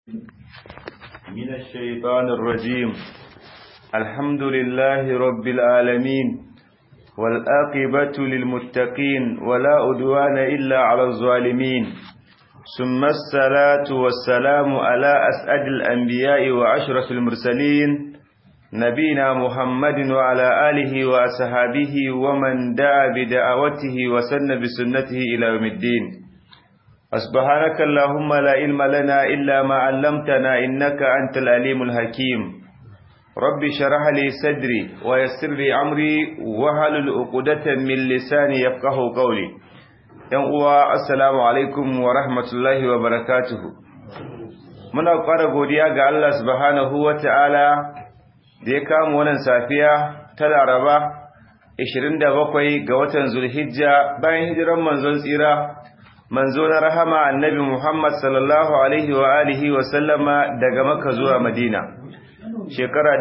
من الشيطان الرجيم الحمد لله رب العالمين والآقبة للمتقين ولا أدوان إلا على الظالمين ثم الصلاة والسلام على أسعد الأنبياء وأشرف المرسلين نبينا محمد وعلى آله وأصحابه ومن دعا بدعوته وسن بسنته إلى يوم الدين سبحانك اللهم لا علم لنا إلا ما علمتنا إنك أنت العليم الحكيم رب شرح لي صدري ويسر لي أمري وهل عقدة من لساني يفقه قولي ينقوى السلام عليكم ورحمة الله وبركاته muna ƙara godiya ga Allah subhanahu wa ta'ala da ya kama wannan safiya ta Laraba 27 ga watan Zulhijja bayan hijiran manzon tsira manzo na rahama annabi Muhammad sallallahu alaihi wa alihi wa sallama daga Makka zuwa Madina shekara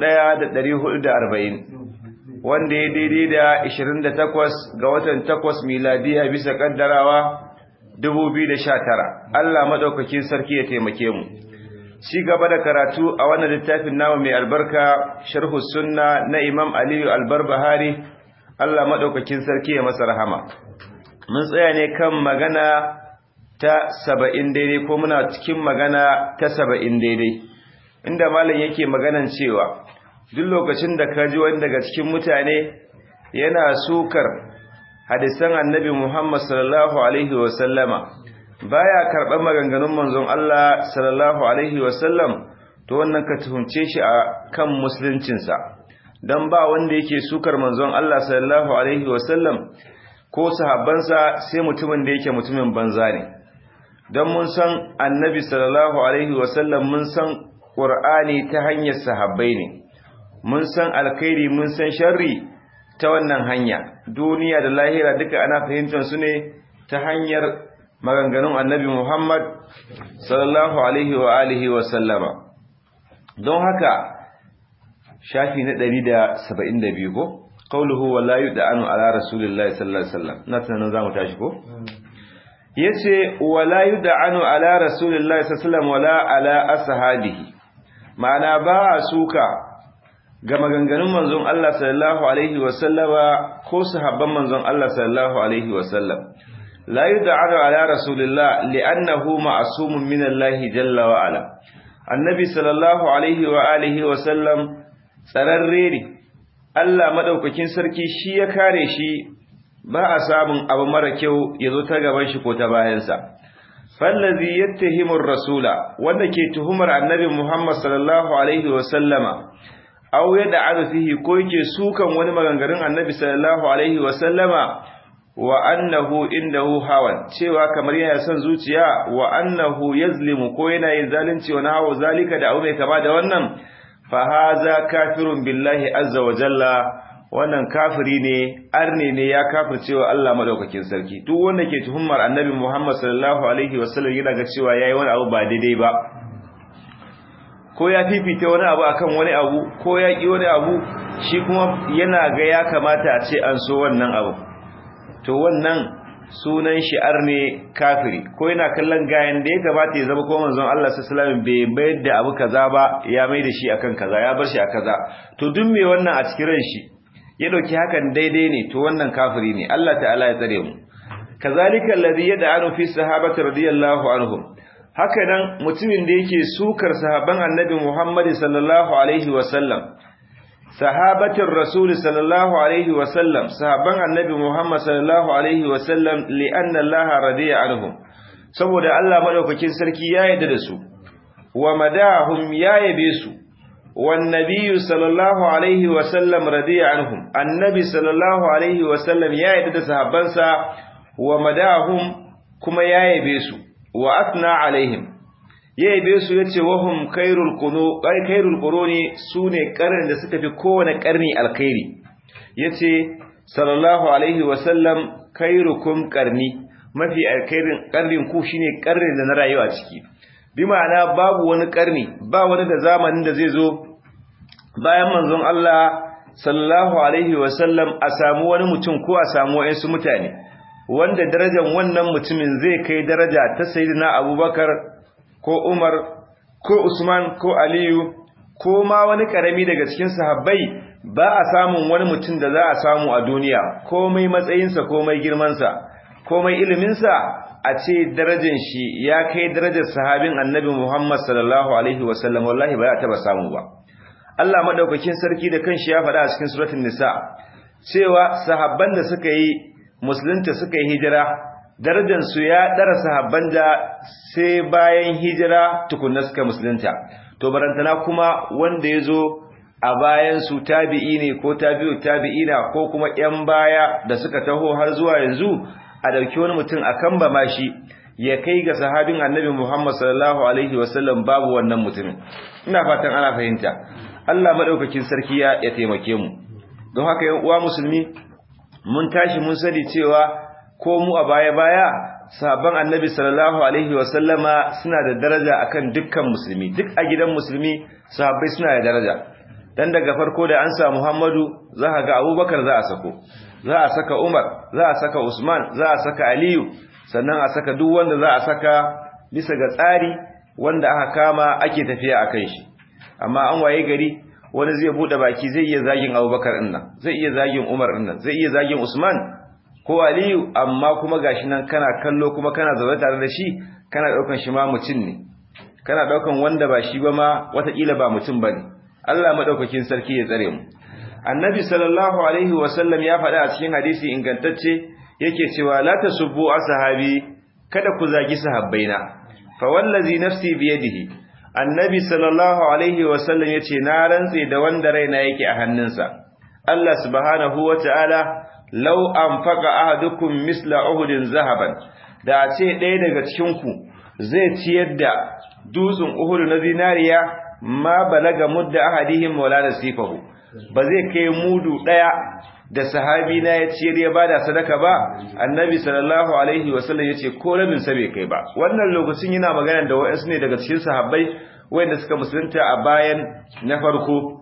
1440 wanda ya daidai da 28 ga watan 8 miladiya bisa kaddarawa 2019 Allah madaukakin sarki ya taimake mu ci gaba da karatu a wannan littafin namu mai albarka sharhu sunna na Imam Aliyu Albarbahari Allah madaukakin sarki ya masa rahama mun tsaya ne kan magana ta saba'in daidai ko muna cikin magana ta saba'in daidai inda malam yake maganan cewa duk lokacin da ka ji wani daga cikin mutane yana sukar hadisan annabi muhammad sallallahu alaihi wasallama baya karɓar maganganun manzon Allah sallallahu alaihi wasallam to wannan ka tuhunce shi a kan musuluncinsa don ba wanda yake sukar manzon Allah sallallahu alaihi wasallam ko sahabbansa sai mutumin da yake mutumin banza ne don mun san annabi sallallahu alaihi wasallam mun san ƙur'ani ta hanyar sahabbai ne mun san alkhairi mun san sharri ta wannan hanya duniya da lahira duka ana fahimtar su ne ta hanyar maganganun annabi muhammad sallallahu alaihi wa alihi wasallama don haka shafi na 172 ko قوله ولا يدعن على رسول الله صلى الله عليه وسلم نتنا zamu tashi ko yace wala yud'anu ala rasulillahi sallallahu alaihi wasallam wala ala ashabihi ma'ana ba suka ga maganganun manzon Allah sallallahu alaihi wasallama ko sahabban manzon Allah sallallahu alaihi wasallam la yud'anu ala rasulillah li'annahu ma'sumun min Allah jalla wa ala annabi sallallahu alaihi wa alihi wasallam tsararre ne Allah madaukakin sarki shi ya kare shi ba a samun abu mara kyau ya zo ta gaban shi ko ta bayansa. Fallazi yattahimur rasula wanda ke tuhumar annabi Muhammad sallallahu alaihi wa sallama aw yad'anu fihi ko yake sukan wani maganganun annabi sallallahu alaihi wa sallama wa annahu indahu hawan cewa kamar yana son zuciya wa annahu yazlimu ko yana yin zalunci wa nahu zalika da abu mai kama da wannan fahaza kafirun billahi azza wa jalla wannan kafiri ne arne ne ya kafircewa Allah madaukakin sarki duk wanda ke tuhumar annabi Muhammad sallallahu alaihi wasallam yana ga cewa yayi wani abu ba daidai ba ko ya fifita wani abu akan wani abu ko ya ki wani abu shi kuma yana ga ya kamata a ce an so wannan abu to wannan sunan shi arne kafiri ko yana kallon gayan da ya gabata ya zama ko manzon Allah sallallahu alaihi wasallam bai bayar da abu kaza ba ya mai da shi akan kaza ya bar shi a kaza to duk me wannan a cikin ran shi ya dauki hakan daidai ne to wannan kafiri ne Allah ta'ala ya tsare mu kazalika alladhi yad'anu fi sahabati radiyallahu anhum haka nan mutumin da yake sukar sahaban annabi Muhammad sallallahu alaihi wasallam sahabatin rasul sallallahu alaihi wasallam sahaban annabi Muhammad sallallahu alaihi wasallam li'anna Allah radiya anhum saboda Allah madaukakin sarki ya yarda da su wa madahum ya yabe su wan nabiyyu sallallahu alaihi wasallam radiya anhum annabi sallallahu alaihi wasallam ya yarda da sahabbansa wa madahum kuma ya yabe su wa asna alaihim ya yabe su yace wahum khairul qunu ay khairul quruni sune karnin da suka fi kowane karni alkhairi yace sallallahu alaihi wasallam khairukum qarni mafi alkhairin karnin ku shine karnin da na rayuwa ciki bi ma'ana babu wani karni ba wani da zamanin da zai zo bayan manzon Allah sallallahu alaihi wasallam a samu wani mutum ko a samu wayansu mutane wanda darajar wannan mutumin zai kai daraja ta sayyidina Abubakar ko Umar ko Usman ko Aliyu ko ma wani karami daga cikin sahabbai ba a samun wani mutum da za a samu a duniya komai matsayinsa komai girmansa komai iliminsa a ce darajar shi ya kai darajar sahabin annabi Muhammad sallallahu alaihi wasallam wallahi ba ya taba samu ba Allah madaukakin sarki da kanshi ya faɗa a cikin suratul nisa cewa sahabban da suka yi musulunta suka yi hijira darajar su ya dara sahabban da sai bayan hijira tukunna suka musulunta to barantana kuma wanda yazo a bayan su tabi'i ne ko tabi'u tabi'ina ko kuma ƴan baya da suka taho har zuwa yanzu a dauki wani mutum a kan ba mashi ya kai ga sahabin annabi Muhammad sallallahu alaihi wasallam babu wannan mutumin ina fatan ana fahimta Allah madaukakin sarki ya ya taimake mu don haka yan uwa musulmi mun tashi mun sani cewa ko mu a baya baya sahabban annabi sallallahu alaihi wasallama suna da daraja akan dukkan musulmi duk a gidan musulmi sahabbai suna da daraja dan daga farko da an sa Muhammadu za ka ga Abubakar za a sako za a saka Umar za a saka Usman za a saka Aliyu sannan a saka duk wanda za a saka bisa ga tsari wanda aka kama ake tafiya akan shi amma an waye gari wani zai bude baki zai iya zagin Abubakar din nan zai iya zagin Umar din nan zai iya zagin Usman ko Aliyu amma kuma gashi nan kana kallo kuma kana zaune tare da shi kana daukan shi ma mutum ne kana daukan wanda ba shi ba ma watakila ba mutum bane Allah madaukakin sarki ya tsare mu Annabi sallallahu alaihi wasallam ya faɗa a cikin hadisi ingantacce yake cewa la tasubbu ashabi kada ku zagi sahabbaina fa wallazi nafsi biyadihi Annabi sallallahu alaihi wasallam yace na rantse da wanda raina yake a hannunsa Allah subhanahu wataala law anfaqa ahadukum misla uhudin zahaban da a ce ɗaya daga cikin ku zai ciyar da dutsen Uhud na zinariya ma balaga mudda ahadihim wala nasifahu ba zai kai mudu daya da sahabi na ya ciyar ya bada sadaka ba annabi sallallahu alaihi wasallam yace ko rabin sa bai kai ba wannan lokacin yana magana da wayansu ne daga cikin sahabbai wanda suka musulunta a bayan na farko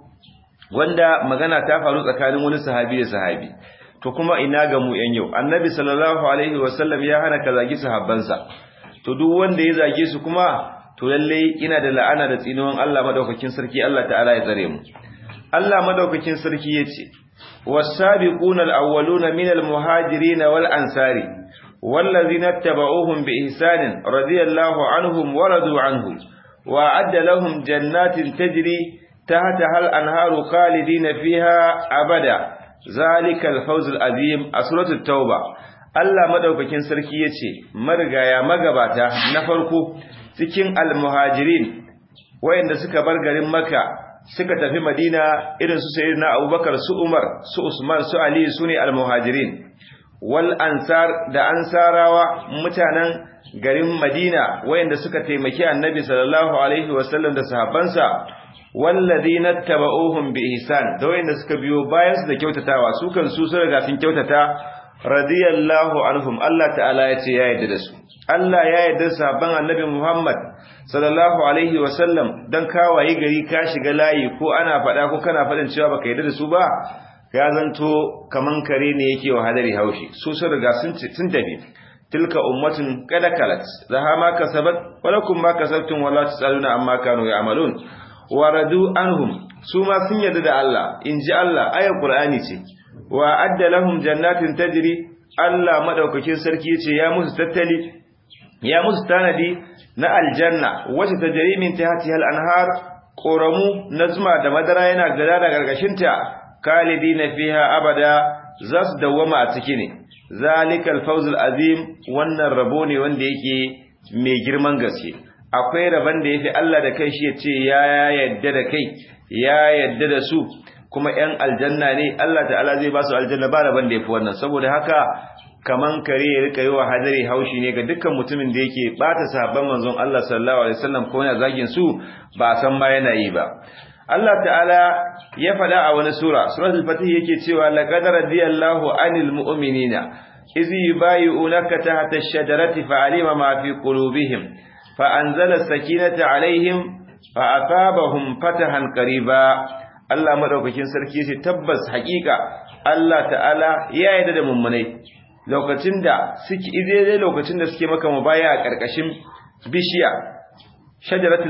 wanda magana ta faru tsakanin wani sahabi da sahabi to kuma ina ga mu yan yau annabi sallallahu alaihi wasallam ya hana ka zagi sahabbansa to duk wanda ya zage su kuma to lalle ina da la'ana da tsinuwan Allah madaukakin sarki Allah ta'ala ya tsare mu Allah madaukakin sarki yace was-sabiquna al-awwaluna minal muhajirin wal ansari wallazina tabauhum bi ihsanin radiyallahu anhum wa radu anhu wa adda lahum jannatin tajri tahtaha al-anharu khalidina fiha abada zalika al-fawz al-azim a suratul tauba Allah madaukakin sarki yace marigaya magabata na farko cikin almuhajirin wayanda suka bar garin Makka suka tafi Madina irin su sayyidina Abubakar su Umar su Usman su Ali sune almuhajirin wal ansar da ansarawa mutanen garin Madina wayanda suka taimaki Annabi sallallahu alaihi wasallam da sahabbansa walladhina tabauhum bi ihsan da wayanda suka biyo bayan su da kyautatawa su kan su sun riga sun kyautata radiyallahu anhum Allah ta'ala ya ce ya yarda da su Allah ya yarda sabon annabi Muhammad sallallahu alaihi wasallam dan kawaye gari ka shiga layi ko ana faɗa ko kana faɗin cewa baka yarda da su ba ya zanto kaman kare ne yake wa hadari haushi su sun riga sun sun tafi tilka ummatun qad kalat laha ma kasabat wa lakum ma kasabtum wa la tusaluna amma kanu ya'malun wa radu anhum su ma sun yarda da Allah inji Allah ayar Qur'ani ce wa adda lahum jannatin tajri Allah madaukakin sarki yace ya musu tattali ya musu tanadi na aljanna wacce tajri min tahtiha al-anhar qoramu nazma da madara yana gada da gargashin ta kalidina fiha abada zas dawama a ciki ne zalikal fawzul azim wannan rabo ne wanda yake mai girman gaske akwai rabon da yafi Allah da kai shi yace ya yadda da kai ya yadda da su kuma ‘yan aljanna ne Allah ta'ala zai ba su aljanna ba rabon da ya fi wannan saboda haka kaman kare ya rika yi wa hadari haushi ne ga dukkan mutumin da yake bata sahabban manzon Allah sallallahu alaihi wasallam ko yana zagin su ba a san ma yana yi ba Allah ta'ala ya faɗa a wani sura suratul fatih yake cewa laqad radiyallahu anil mu'minina iz yubayyi'unaka tahta ash-shajarati fa'alima ma fi qulubihim fa anzala as-sakinata alaihim fa asabahum fatahan qariba Allah madaukakin sarki ce tabbas hakika Allah ta'ala ya yarda da mummunai lokacin da suke idai lokacin da suke maka mubaya a karkashin bishiya shajaratul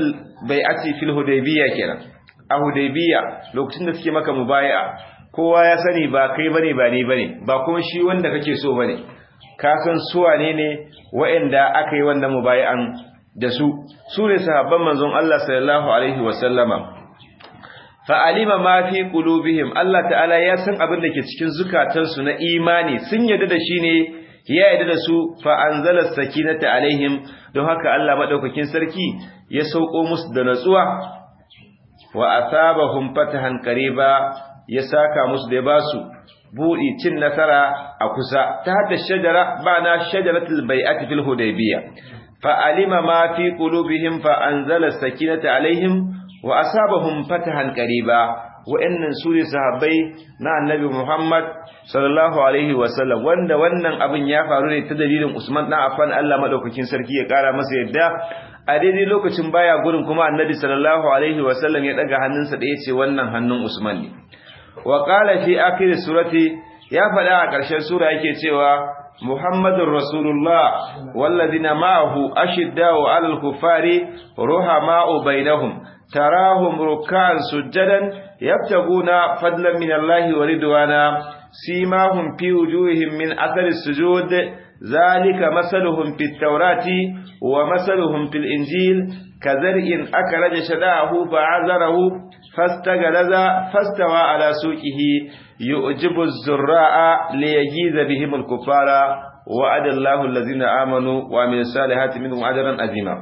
bai'ati fil hudaybiyya kenan a hudaybiyya lokacin da suke maka mubayi'a kowa ya sani ba kai bane ba ni bane ba kuma shi wanda kake so bane ka san su wane ne waɗanda aka yi wannan mubayi'an da su su ne sahabban manzon Allah sallallahu alaihi wa sallama fa alima ma fi qulubihim Allah ta'ala ya san abin da ke cikin zukatansu na imani sun yarda da shi ne ya yarda da su fa anzala sakinata alaihim don haka Allah madaukakin sarki ya sauko musu da natsuwa wa asabahum fatahan qariba ya saka musu da basu budi cin nasara a kusa ta hadda shajara bana shajaratul bai'ati fil hudaybiyah fa alima ma fi qulubihim fa anzala sakinata alaihim wa asabahum fatahan qariba wa'annan su ne sahabbai na annabi Muhammad sallallahu alaihi wasallam wanda wannan abin ya faru ne ta dalilin Usman dan Affan Allah madaukakin sarki ya kara masa yadda a daidai lokacin baya gurin kuma annabi sallallahu alaihi wasallam ya daga hannunsa da yace wannan hannun Usman ne wa qala fi akhir surati ya faɗa a ƙarshen sura yake cewa Muhammadur Rasulullah wallazina ma'ahu ashiddau 'alal kuffari ruhama'u bainahum تراهم ركعا سجدا يبتغون فضلا من الله ورضوانا سيماهم في وجوههم من أثر السجود ذلك مثلهم في التوراة ومثلهم في الإنجيل كزرع أكرج شداه فعذره فاستغلظ فاستوى على سوقه يؤجب الزراء ليجيز بهم الكفار وعد الله الذين آمنوا وعملوا الصالحات منهم أجرا عظيما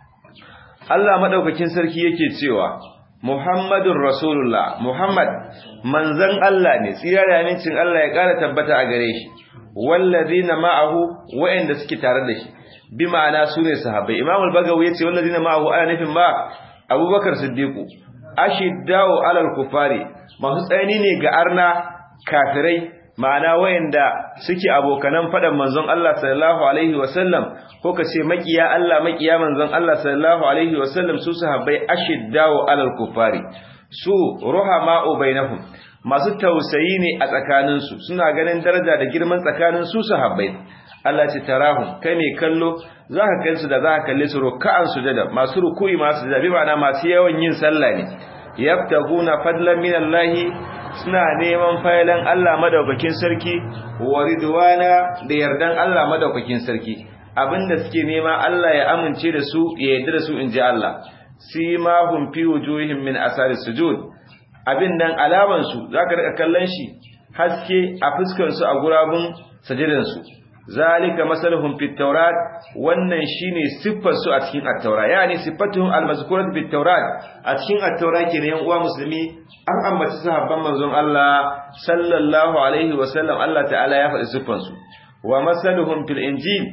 Allah madaukakin sarki yake cewa Muhammadun Rasulullah Muhammad manzon Allah ne tsira da amincin Allah ya ƙara tabbata a gare shi wallazina ma'ahu wa'anda suke tare da shi bi ma'ana sune sahabbai Imam al-Bagawi yace wallazina ma'ahu ana nufin ma Abubakar Siddiq ashiddau alal kufari masu tsayani ne ga arna kafirai ma'ana wayanda suke abokanan fadan manzon Allah sallallahu alaihi wasallam ko kace makiya Allah makiya manzon Allah sallallahu alaihi wasallam su sahabbai ashiddaw alal kufari su ruhama'u bainahum masu tausayi ne a tsakanin su suna ganin daraja da girman tsakanin su sahabbai Allah ce tarahum kai ne kallo zaka kai su da zaka kalle su ruk'an sujada masu ruku'i masu sujada bi ma'ana masu yawan yin sallah ne yabtaguna fadlan minallahi suna neman failan Allah madaukakin sarki wa ridwana da yardan Allah madaukakin sarki abinda suke nema Allah ya amince da su ya yarda da su inji Allah simahum fi wujuhihim min asari sujud abin nan alaman su zaka rika kallon shi haske a fuskar su a gurabun sajidan su zalika masaluhum fit tawrat wannan shine siffar su a cikin at-taura yani sifatuhum al-mazkurat fit tawrat a cikin at-taura kenan yan uwa musulmi an ambaci sahabban manzon Allah sallallahu alaihi wa sallam Allah ta'ala ya faɗi siffar su wa masaluhum fil injil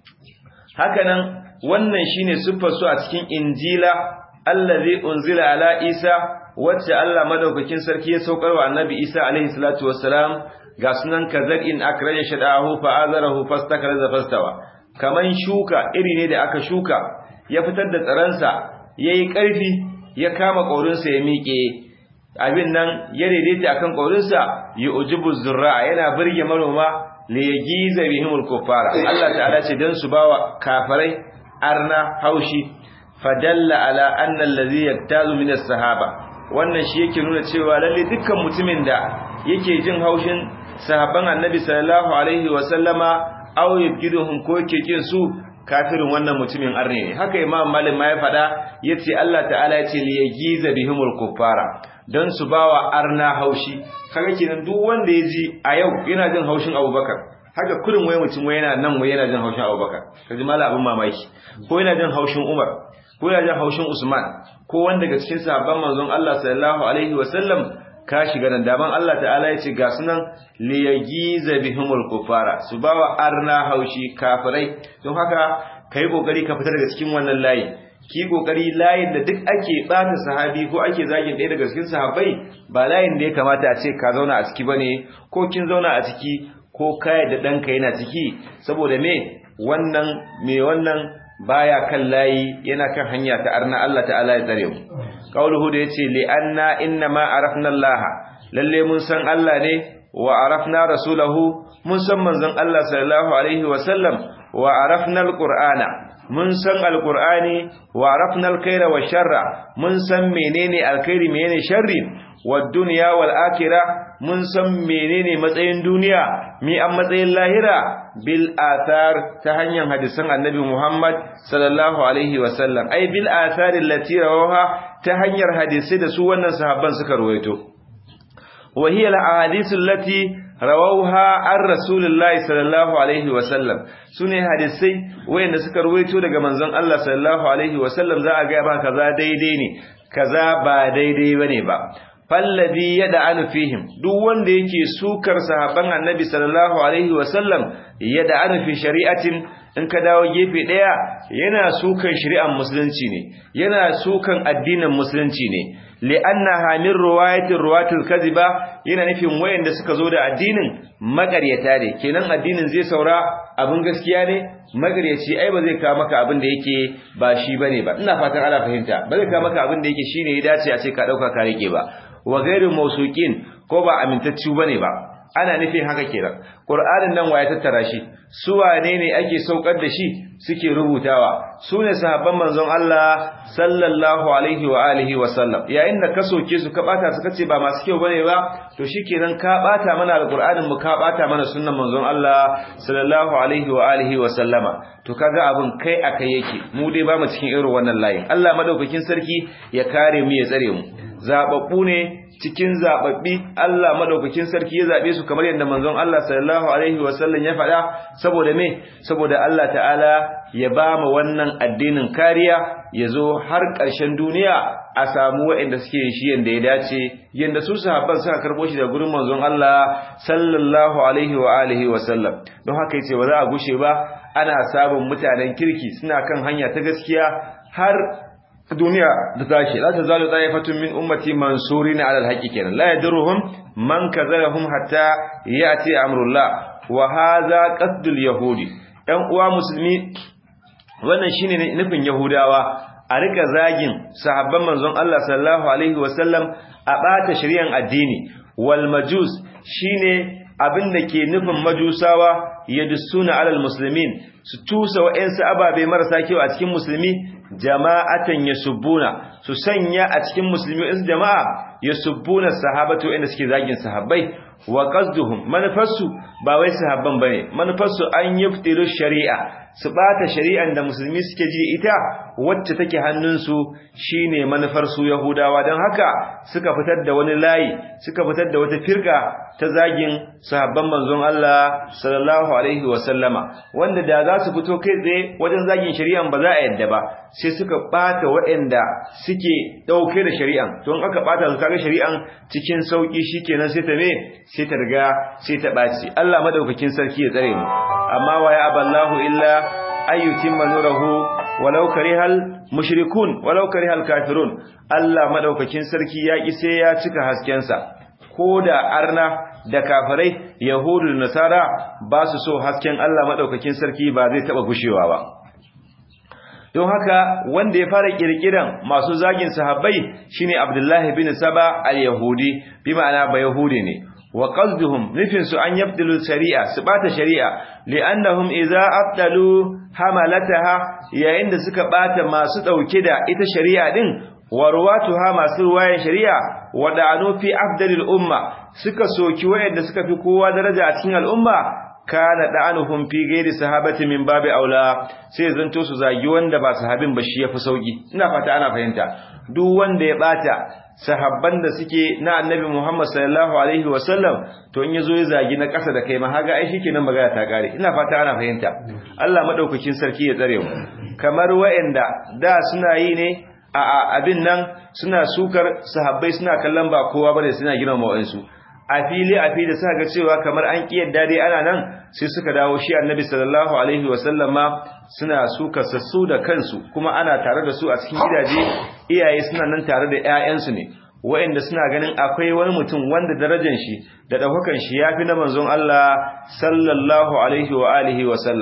hakanan wannan shine siffar su a cikin injila allazi unzila ala isa wacce Allah madaukakin sarki ya saukar wa annabi isa alaihi salatu wassalam ga sunan kazar'in akraja shadahu fa azarahu fastakaraza fastawa kaman shuka iri ne da aka shuka ya fitar da tsaransa yayi karfi ya kama kaurinsa ya miƙe abin nan ya daidaita akan kaurinsa ya ujibu zurra yana burge manoma li yagiza bihimul kuffara Allah ta'ala ce dan su bawa kafirai arna haushi fadalla ala anna allazi yaktazu min as-sahaba wannan shi yake nuna cewa lalle dukkan mutumin da yake jin haushin sahabban annabi sallallahu alaihi wa sallama aw yabgiduhum ko yake kin su kafirin wannan mutumin arne ne haka imam malik ma ya fada yace Allah ta'ala yace li yagiza bihimul kuffara dan su bawa arna haushi kaga kenan duk wanda ya ji a yau yana jin haushin Abubakar haka kurin wai mutum wai yana nan wai yana jin haushin Abubakar kaji mala abin mamaki ko yana jin haushin Umar ko yana jin haushin Usman ko wanda daga cikin sahabban manzon Allah sallallahu alaihi wasallam ka shiga nan daman Allah ta'ala ya ce ga sunan liyagiza bihimul kufara su bawa arna haushi kafirai don haka kai kokari ka fita daga cikin wannan layi ki kokari layin da duk ake bata sahabi ko ake zagin ɗaya daga cikin sahabbai ba layin da ya kamata a ce ka zauna a ciki bane ko kin zauna a ciki ko kai da danka yana ciki saboda me wannan me wannan baya kan layi yana kan hanya ta arna Allah ta'ala ya tsare mu qauluhu da yace li anna inna ma arafna Allah lalle mun san Allah ne wa arafna rasulahu mun san manzon Allah sallallahu alaihi wa sallam wa arafna alqur'ana mun san alqur'ani wa arafna alkhaira wa sharra mun san menene alkhairi menene sharri wa dunya wal akhirah mun san menene matsayin duniya mi an matsayin lahira bil athar ta hanyar hadisan annabi Muhammad sallallahu alaihi wa sallam ai bil athar allati rawaha ta hanyar hadisi da su wannan sahabban suka ruwaito wa hiya al ahadith allati rawauha an rasulullahi sallallahu alaihi wasallam sune hadisai wayanda suka ruwaito daga manzon Allah sallallahu alaihi wasallam za a ga ba kaza daidai ne kaza ba daidai bane ba fallabi yad'anu fihim duk wanda yake sukar sahabban annabi sallallahu alaihi wasallam yad'anu fi shari'atin in ka dawo gefe daya yana sukan shari'ar musulunci ne yana sukan addinin musulunci ne li'annaha min riwayatir ruwatil kadhiba yana nufin wayanda suka zo da addinin magaryata ne kenan addinin zai saura abin gaskiya ne magaryaci ai ba zai kawo maka abin da yake ba shi bane ba ina fatan ana fahimta ba zai kawo maka abin da yake shine ya dace a ce ka dauka ka rike ba wa ghairu mawsuqin ko ba amintaccu bane ba ana nufin haka kenan qur'anin nan waye tattara shi su wane ne ake saukar da shi suke rubutawa su ne sahabban manzon Allah sallallahu alaihi wa alihi wa sallam yayin da ka soke su ka bata su kace ba masu kyau bane ba to shikenan ka bata mana alqur'anin mu ka bata mana sunnan manzon Allah sallallahu alaihi wa alihi wa sallama to kaga abin kai akai yake mu dai ba mu cikin irin wannan layin Allah madaukakin sarki ya kare mu ya tsare mu zababbu ne cikin zababbi Allah madaukakin sarki ya zabe su kamar yadda manzon Allah sallallahu alaihi wasallam ya faɗa saboda me saboda Allah ta'ala ya ba mu wannan addinin kariya ya zo har ƙarshen duniya a samu waɗanda suke shi yanda ya dace yanda su sahabban suka karbo shi da gurin manzon Allah sallallahu alaihi wa alihi wasallam don haka yace ba za a gushe ba ana sabon mutanen kirki suna kan hanya ta gaskiya har duniya da tashi la tazalu ta'ifatun min ummati mansurin ala alhaqi kenan la yadruhum man kazalahum hatta yati amrullah wa hadha qasdul yahudi dan uwa musulmi wannan shine nufin yahudawa a rika zagin sahabban manzon Allah sallallahu alaihi wasallam a bata shari'an addini wal majus shine abin da ke nufin majusawa yadussuna alal muslimin su tusa wa'ansu ababe marasa kyau a cikin musulmi jama'atan yasubbuna su sanya a cikin musulmi in jama'a yasubbuna sahabatu inda suke zagin sahabbai wa qasduhum manufarsu ba wai sahabban bane manufarsu an yuftiru shari'a su bata shari'an da musulmi suke ji ita wacce take hannunsu shine manufar su yahudawa don haka suka fitar da wani layi suka fitar da wata firka ta zagin sahabban manzon Allah sallallahu alaihi wa sallama wanda da za su fito kai tsaye wajen zagin shari'an ba za a yadda ba sai suka bata waɗanda suke dauke da shari'an to in aka bata su kaga shari'an cikin sauki shikenan sai ta me sai ta riga sai ta baci Allah madaukakin sarki ya tsare mu amma wa ya aballahu illa ayyutimma nurahu walau karihal mushrikun walau karihal kafirun Allah madaukakin sarki ya ki sai ya cika hasken sa koda arna da kafirai yahudu da nasara ba su so hasken Allah madaukakin sarki ba zai taba gushewa ba don haka wanda ya fara kirkiran masu zagin sahabbai shine Abdullahi bin Saba al-Yahudi bi ma'ana ba Yahudi ne wa qasduhum nufin su an yabdilu shari'a su bata shari'a li'annahum idza abdalu hamalataha yayin da suka bata masu dauke da ita shari'a din warwatuha masu ruwayan shari'a wada'anu fi afdalil umma suka soki wayanda suka fi kowa daraja a cikin al'umma kana da'anuhum fi ghairi sahabati min babi aula sai zanto su zagi wanda ba sahabin ba shi yafi sauki ina fata ana fahimta duk wanda ya bata sahabban da suke na annabi Muhammad sallallahu alaihi wasallam to in yazo ya zagi na ƙasa da kai ma haga ai shikenan magana ta kare ina fata ana fahimta Allah madaukakin sarki ya tsare mu kamar wayanda da suna yi ne a abin nan suna sukar sahabbai suna kallon ba kowa bane suna gina mawansu a fili a fili suka ga cewa kamar an kiyarda dai ana nan sai suka dawo shi annabi sallallahu alaihi wasallam ma suna suka sassu da kansu kuma ana tare da su a cikin gidaje iyaye suna nan tare da ƴaƴansu ne wa'anda suna ganin akwai wani mutum wanda darajar shi da daukakan shi yafi na manzon Allah sallallahu alaihi wa alihi wasallam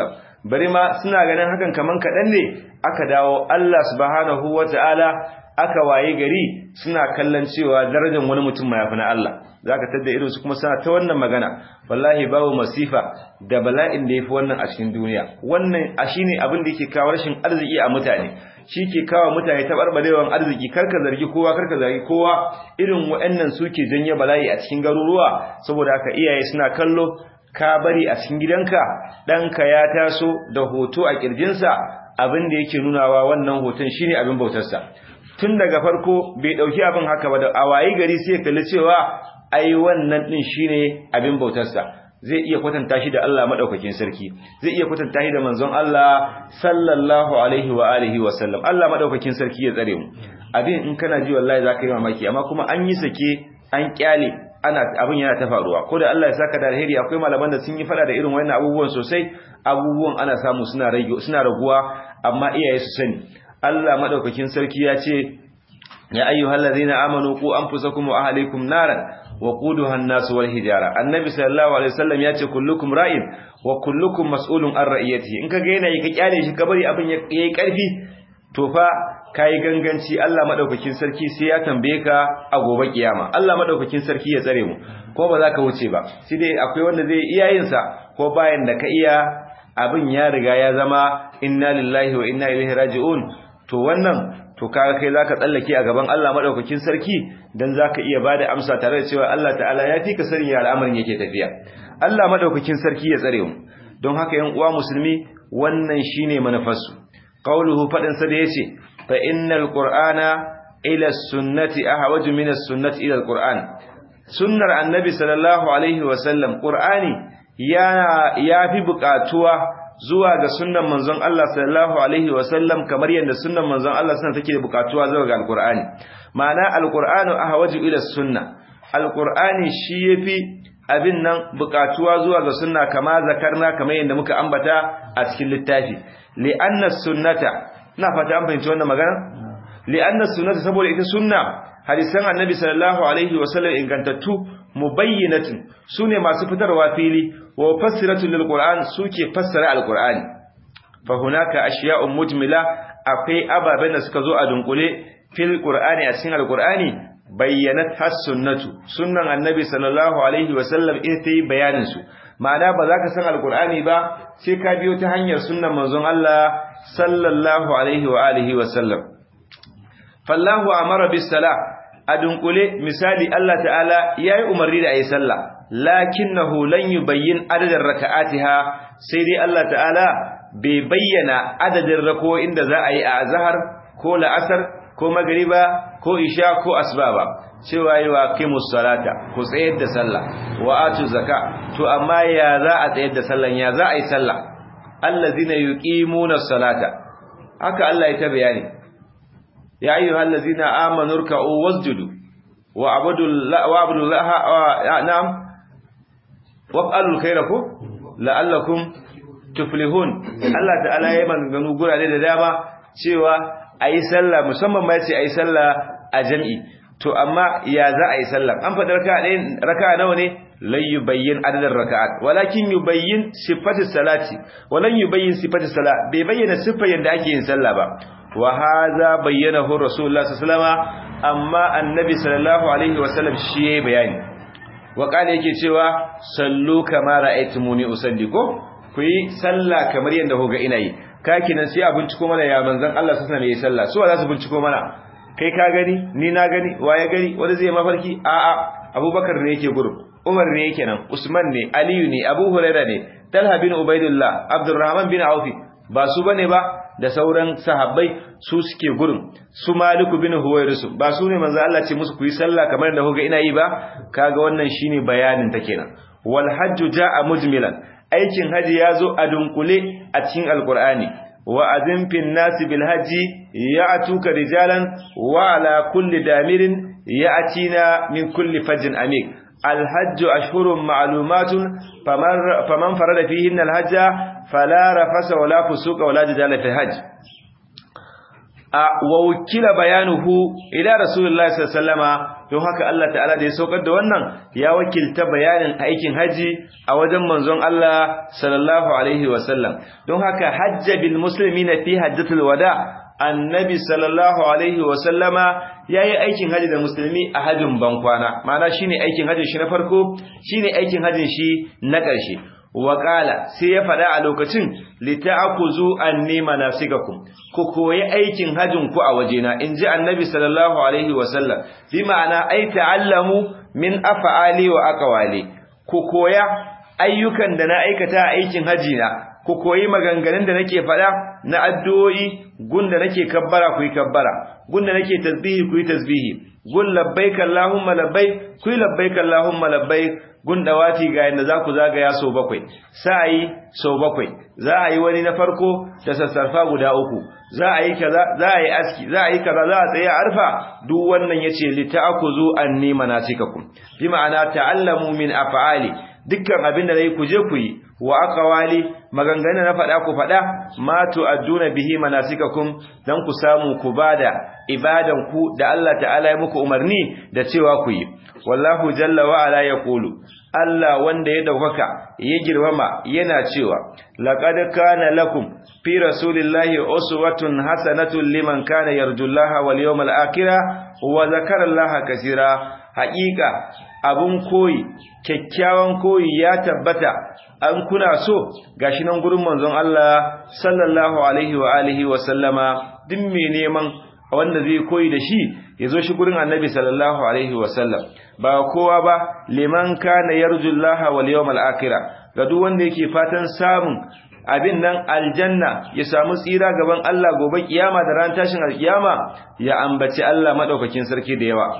bari ma suna ganin hakan kaman kaɗan ne aka dawo Allah subhanahu wata'ala aka waye gari suna kallon cewa darajar wani mutum ma yafi na Allah zaka tada irin su kuma suna ta wannan magana wallahi babu masifa da bala'in da yafi wannan a cikin duniya wannan a shine abin da yake kawo rashin arziki a mutane shi ke kawo mutane tabarbarewan arziki karka zargi kowa karka zargi kowa irin waɗannan suke janye bala'i a cikin garuruwa saboda haka iyaye suna kallo ka bari a cikin gidanka ɗanka ya taso da hoto a ƙirjinsa abin da yake nunawa wannan hoton shine abin bautarsa tun daga farko bai ɗauki abin haka ba da a wayi gari sai kalli cewa ai wannan ɗin shine abin bautarsa zai iya kwatanta shi da Allah madaukakin sarki zai iya kwatanta shi da manzon Allah sallallahu alaihi wa alihi wa sallam Allah madaukakin sarki ya tsare mu abin in kana ji wallahi zaka yi mamaki amma kuma an yi sake an kyale ana abin yana ta faruwa ko da Allah ya saka da alheri akwai malaman da sun yi fada da irin wannan abubuwan sosai abubuwan ana samu suna rage suna raguwa amma iyaye su sani Allah madaukakin sarki ya ce ya ayyuhallazina amanu qu anfusakum wa ahlikum naran وقودها الناس والحجاره النبي صلى الله عليه وسلم yace kullukum ra'in wa kullukum mas'ulun an ra'iyatihi in kaga yana yi ka kyale shi ka bari abin yayi karfi to fa kai ganganci Allah madaukakin sarki sai ya tambaye ka a gobe kiyama Allah madaukakin sarki ya tsare mu ko ba za ka wuce ba sai dai akwai wanda zai iya yin sa ko bayan da ka iya abin ya riga ya zama inna lillahi wa inna ilaihi raji'un to wannan to kaga kai zaka tsallake a gaban Allah madaukakin sarki dan zaka iya bada amsa tare da cewa Allah ta'ala ya fi ka sani ya al'amarin yake tafiya Allah madaukakin sarki ya tsare mu don haka yan uwa musulmi wannan shine manufarsu qauluhu fadin sa da yace fa innal qur'ana ila sunnati ahwaju min as-sunnati ila al-qur'an sunnar annabi sallallahu alaihi wa sallam qur'ani ya yafi buƙatuwa zuwa ga sunnan manzon Allah sallallahu alaihi wasallam kamar yadda sunnan manzon Allah suna take bukatuwa zuwa ga alqur'ani ma'ana alqur'anu ahwaju ila sunna alqur'ani shi yafi abin nan bukatuwa zuwa ga sunna kama zakarna kamar yadda muka ambata a cikin littafi li'anna sunnata ina fata an fahimci wannan magana li'anna sunnata saboda ita sunna hadisan annabi sallallahu alaihi wasallam ingantattu mubayyinatin sune masu fitarwa fili wa fassiratu lil qur'an suke fassara alqur'ani fa hunaka ashiya'un mujmila akwai ababen da suka zo a dunkule fil qur'ani a cikin alqur'ani bayyanat has sunnatu sunnan annabi sallallahu alaihi wasallam ita yi bayanin su ma'ana ba za ka san alqur'ani ba sai ka biyo ta hanyar sunnan manzon Allah sallallahu alaihi wa alihi wasallam fallahu amara bis salah a dunkule misali Allah ta'ala yayi umarni da ayi sallah lakinnahu lan yubayyin adadin raka'atiha sai dai Allah ta'ala bai bayyana adadin rako'in da za a yi a azhar ko la'asar ko magriba ko isha ko asba ba cewa yi wa qimus salata ku tsayar da sallah wa atu zaka to amma ya za a tsayar da sallan ya za a yi sallah allazina yuqimuna salata haka Allah ya ta bayani ya ayyuhal ladzina amanu ruk'u wasjudu wa abudu wa abudu na'am waf'alul khaira ko la'allakum tuflihun Allah ta'ala yayi maganganu gurare da dama cewa ayi sallah musamman ma yace ayi sallah a jami'i to amma ya za a yi sallah an fadar raka'a ɗaya raka'a nawa ne lan yubayyin adadin raka'at walakin yubayyin sifatis salati walan yubayyin sifatis salat bai bayyana sifar yanda ake yin sallah ba wa hadha bayyanahu rasulullah sallallahu alaihi wasallam amma annabi sallallahu alaihi wasallam shi yayi bayani wa kana yake cewa sallu kama ra'aytumuni usalli ko ku yi sallah kamar yanda kuga ina yi kakinan sai a binciko mana ya manzon Allah sallallahu alaihi wasallam sallah su za su binciko mana kai ka gani ni na gani waye gani wanda zai mafarki a a Abubakar ne yake gurin Umar ne yake nan Usman ne Aliyu ne Abu Hurairah ne Talha bin Ubaidullah Abdurrahman bin Auf ba su bane ba da sauran sahabbai su suke gurin su Maliku bin Huwairis ba su ne manzo Allah ce musu ku yi sallah kamar da kuga ina yi ba kaga wannan shine bayanin ta kenan wal hajju jaa mujmilan aikin haji yazo a dunkule a cikin alqur'ani wa azim fin nasi bil haji ya'tuka rijalan wa ala kulli damirin ya'tina min kulli fajin amik الحج أشهر معلومات فمن, فمن فرد فيهن الحج فلا رفس ولا فسوق ولا جدال في الحج ووكل بيانه إلى رسول الله صلى الله عليه وسلم don haka Allah ta'ala da ya saukar da wannan ya wakilta bayanin aikin haji a wajen manzon Allah sallallahu alaihi wasallam don haka hajja bil muslimina fi hajjatul wada annabi sallallahu alaihi wasallama yayi aikin haji da musulmi a hajjin bankwana ma'ana shine aikin hajjin shi na farko shine aikin hajjin shi na ƙarshe waƙala sai ya faɗa a lokacin lita'akuzu anni manasikakum ku koyi aikin hajjin ku a wajena inji annabi sallallahu alaihi wasallam bi ma'ana ai ta'allamu min af'ali wa aqwali ku koya ayyukan da na aikata a aikin haji na ku koyi maganganun da nake faɗa na addu'o'i gunda nake kabbara ku yi kabbara gunda nake tasbihi ku yi tasbihi gun labbaik allahumma labbaik ku yi labbaik allahumma labbaik gun dawati ga yanda za ku zagaya sau bakwai sa'ayi sau bakwai za a yi wani na farko da sassarfa guda uku za a yi kaza za a yi aski za a yi kaza za a tsaye arfa duk wannan yace li ta'khudhu anni manasikakum bi ma'ana ta'allamu min af'ali dukkan abin da nayi ku je ku yi wa aqwali maganganu na faɗa ku faɗa ma tu'adduna bihi manasikakum dan ku samu ku bada ibadan ku da Allah ta'ala ya muku umarni da cewa ku yi wallahu jalla wa ala yaqulu Allah wanda ya daukaka ya girmama yana cewa laqad kana lakum fi rasulillahi uswatun hasanatun liman kana yarjullaha wal yawmal akhir wa zakara Allah kaseera haqiqa abun koyi kyakkyawan koyi ya tabbata an kuna so gashi nan gurin manzon Allah sallallahu alaihi wa alihi wa sallama duk mai neman wanda zai koyi da shi yazo shi gurin annabi sallallahu alaihi wa sallam ba kowa ba liman kana yarjullaha wal yawmal akhir ga duk wanda yake fatan samun abin nan aljanna ya samu tsira gaban Allah gobe kiyama da ran tashin alkiyama ya ambaci Allah madaukakin sarki da yawa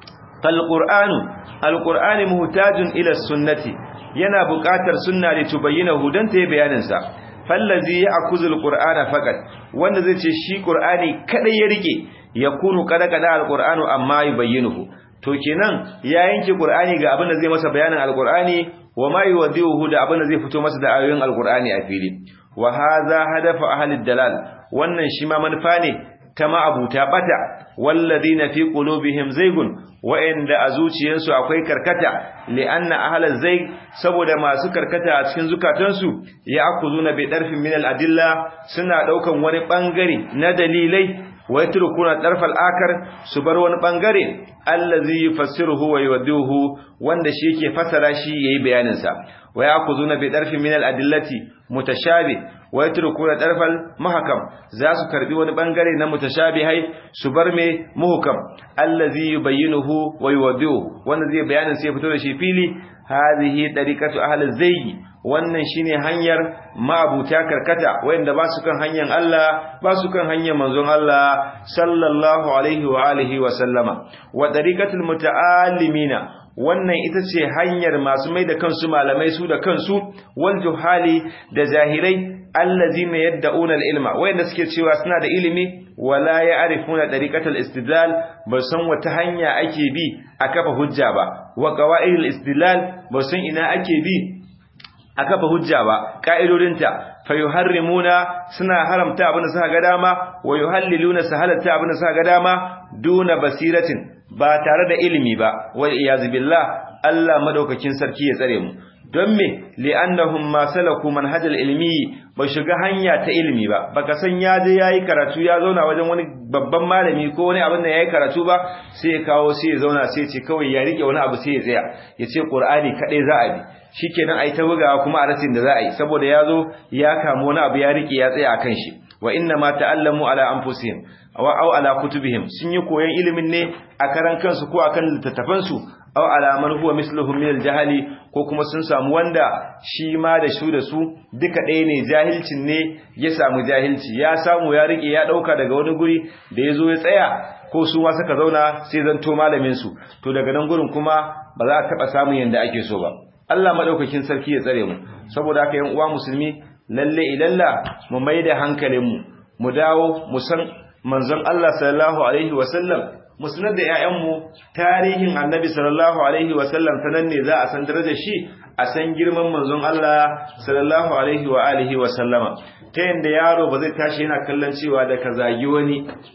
فالقرآن القرآن محتاج إلى السنة yana buƙatar sunna da tubayyana hudan ta bayanin sa fallazi ya'khudhu alqur'ana faqat wanda zai ce shi qur'ani kadai ya rike yakunu kada kada alqur'anu amma yubayyinuhu to kenan ya yanke qur'ani ga abin da zai masa bayanin alqur'ani wa ma yuwaddihu da abin da zai fito masa da ayoyin alqur'ani a fili wa hadha hadafu ahli dalal wannan shi ma manufa ne ta ma'abuta bata walladina fi qulubihim zaygun wa'inda a zuciyansu akwai karkata li'anna ahlaz zayg saboda masu karkata a cikin zukatansu ya akuzuna bi darfin min al-adilla suna daukan wani bangare na dalilai wa yatrukuna darfal akar su bar wani bangare allazi yufassiruhu wa yuwaddihu wanda shi yake fasara shi yayi bayanin sa wa yakuzuna bi darfin min al-adillati mutashabi wa yatrukuna darfal mahkam za su karbi wani bangare na mutashabihai su bar me muhkam allazi yubayyinuhu wa yuwaddihu wanda zai bayanin sai fito da shi fili hadhihi tariqatu ahli zayyi wannan shine hanyar ma'abuta karkata wanda ba su kan hanyar Allah ba su kan hanyar manzon Allah sallallahu alaihi wa alihi wa sallama wa tariqatul muta'allimina wannan ita ce hanyar masu mai da kansu malamai su da kansu wal juhali da zahirai allazina yad'una al-ilma wayanda suke cewa suna da ilimi wala ya'rifuna tariqatal istidlal ba san wata hanya ake bi a kafa hujja ba wa qawaidul istidlal ba san ina ake bi a kafa hujja ba ka'idodinta fayuharrimuna suna haramta abin da suka ga dama wa yuhalliluna sahalatta abin da suka ga dama duna basiratin ba tare da ilimi ba wal iyaz billah Allah madaukakin sarki ya tsare mu don me li'annahum ma salaku manhajal ilmi ba shiga hanya ta ilimi ba baka san ya je yayi karatu ya zauna wajen wani babban malami ko wani abin da yayi karatu ba sai ya kawo sai ya zauna sai ya ce kawai ya rike wani abu sai ya tsaya ya ce qur'ani kadai za a bi shikenan ai ta bugawa kuma a rasin da za a yi saboda ya zo ya kama wani abu ya rike ya tsaya akan shi wa inna ma ta'allamu ala anfusihim aw aw ala kutubihim sun yi koyon ilimin ne a karan kansu ko akan littattafan su aw ala man huwa misluhum min al-jahali ko kuma sun samu wanda shi ma da su da su duka ɗaya ne jahilcin ne ya samu jahilci ya samu ya rike ya dauka daga wani guri da yazo ya tsaya ko su ma suka zauna sai zanto malamin su to daga nan gurin kuma ba za a taba samun yanda ake so ba Allah madaukakin sarki ya tsare mu saboda haka yan uwa musulmi lalle ilalla mu maida hankalin mu mu dawo mu san manzon Allah sallallahu alaihi wasallam mu sanar da ƴaƴanmu tarihin Annabi sallallahu alaihi wasallam sanan ne za a san darajar shi a san girman manzon Allah sallallahu alaihi wa alihi wasallama ta yanda yaro ba zai tashi yana kallon cewa da ka zagi wani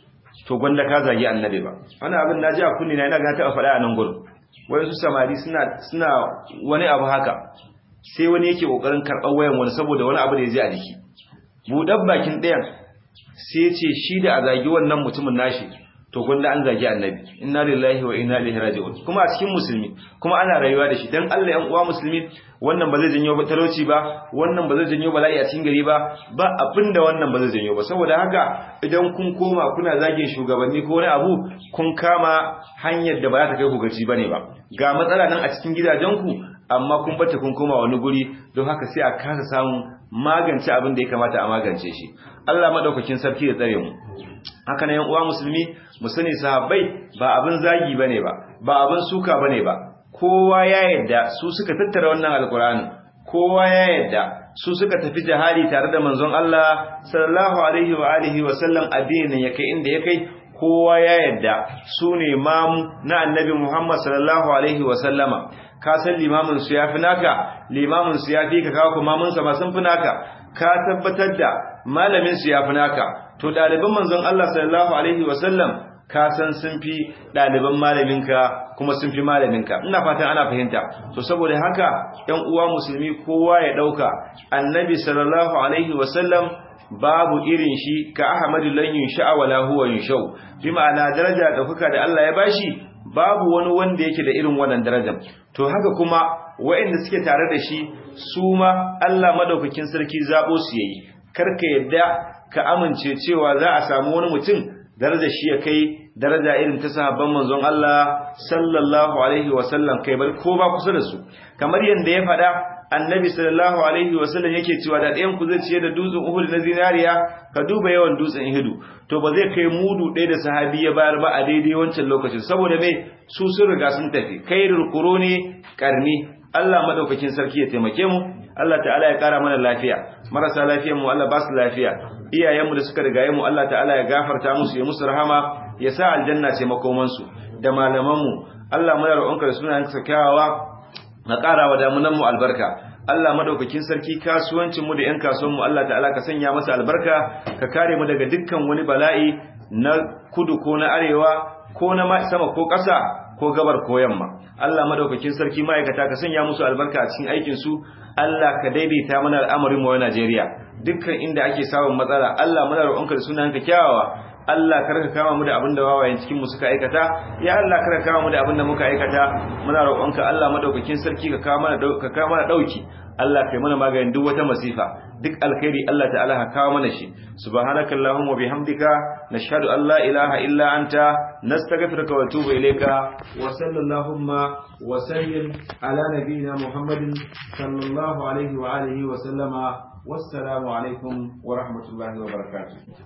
to gwanda ka zagi annabi ba wannan abin naji a kunni na ina ga ta faɗa a nan gurin wai su samari suna suna wani abu haka sai wani yake kokarin karɓar wayan wani saboda wani abu da ya ji a jiki buɗar bakin ɗayan sai ya ce shi da a zagi wannan mutumin nashi to gwanda an zagi annabi inna lillahi wa inna ilaihi raji'un kuma a cikin musulmi kuma ana rayuwa da shi dan Allah yan uwa musulmi wannan ba zai janyo talauci ba wannan ba zai janyo bala'i a cikin gari ba ba abinda wannan ba zai janyo ba saboda haka idan kun koma kuna zagin shugabanni ko wani abu kun kama hanyar da ba za ta kai ku gaci bane ba ga matsala nan a cikin gidajenku amma kun bata kun koma wani guri don haka sai a kasa samun magance abin da ya kamata a magance shi Allah madaukakin sarki ya tsare mu haka nan yan uwa musulmi mu sani sahabbai ba abin zagi bane ba ba abin suka bane ba kowa ya yadda su suka tattara wannan alkur'ani kowa ya yadda su suka tafi jihadi tare da manzon Allah sallallahu alaihi wa alihi wa sallam addinin yake inda yake kowa ya yadda su ne mamu na annabi Muhammad sallallahu alaihi wa sallama ka san limamin su yafi naka limamin su yafi ka kawo mamun sa ma sun fi naka ka tabbatar da malamin su yafi naka to ɗaliban manzon Allah sallallahu alaihi wa sallam ka san sun fi ɗaliban malaminka kuma sun fi malaminka ina fatan ana fahimta to saboda haka ƴan uwa musulmi kowa ya ɗauka annabi sallallahu alaihi wasallam babu irin shi ka ahmadu lan yunsha wala huwa yunshau bi ma'ana daraja da kuka da Allah ya bashi babu wani wanda yake da irin wannan darajar to haka kuma waɗanda suke tare da shi su ma Allah madaukakin sarki zabo su yayi karka yadda ka amince cewa za a samu wani mutum daraja shi ya kai daraja irin ta sahabban manzon Allah sallallahu alaihi wasallam kai bar ko ba kusa da su kamar yanda ya faɗa annabi sallallahu alaihi wasallam yake cewa da ɗayan ku zai ciye da dutsen Uhud na zinariya ka duba yawan dutsen Uhud to ba zai kai mudu ɗaya da sahabi ya bayar ba a daidai wancan lokacin saboda me su sun riga sun tafi khairul quruni qarni Allah madaukakin sarki ya taimake mu Allah ta'ala ya kara mana lafiya marasa lafiyar mu Allah ba su lafiya iyayenmu da suka rigaye mu Allah ta'ala ya gafarta musu ya musu rahama ya sa aljanna ce makoman su da malaman mu Allah muna roƙonka da sunayen ka kyawawa na ƙara wa damunan mu albarka Allah madaukakin sarki kasuwancin mu da ƴan kasuwan mu Allah ta'ala ka sanya masa albarka ka kare mu daga dukkan wani bala'i na kudu ko na arewa ko na sama ko ƙasa ko gabar ko yamma Allah madaukakin sarki ma'aikata ka sanya musu albarka a cikin aikin su Allah ka daidaita mana al'amarin mu a Najeriya dukkan inda ake samun matsala Allah muna roƙonka da sunanka kyawawa Allah kar ka kama mu da abin da wawayen cikin mu suka aikata ya Allah kar ka kama mu da abin da muka aikata muna roƙonka Allah madaukakin sarki ka kawo mana ka kawo mana dauki Allah kai mana maganin duk wata masifa duk alkhairi Allah ta'ala ka kawo mana shi subhanakallahumma bihamdika nashhadu an la ilaha illa anta nastaghfiruka wa atubu ilayka wa sallallahu wa sallim ala nabiyyina muhammadin sallallahu alaihi wa alihi wa sallama wassalamu alaikum wa rahmatullahi wa barakatuh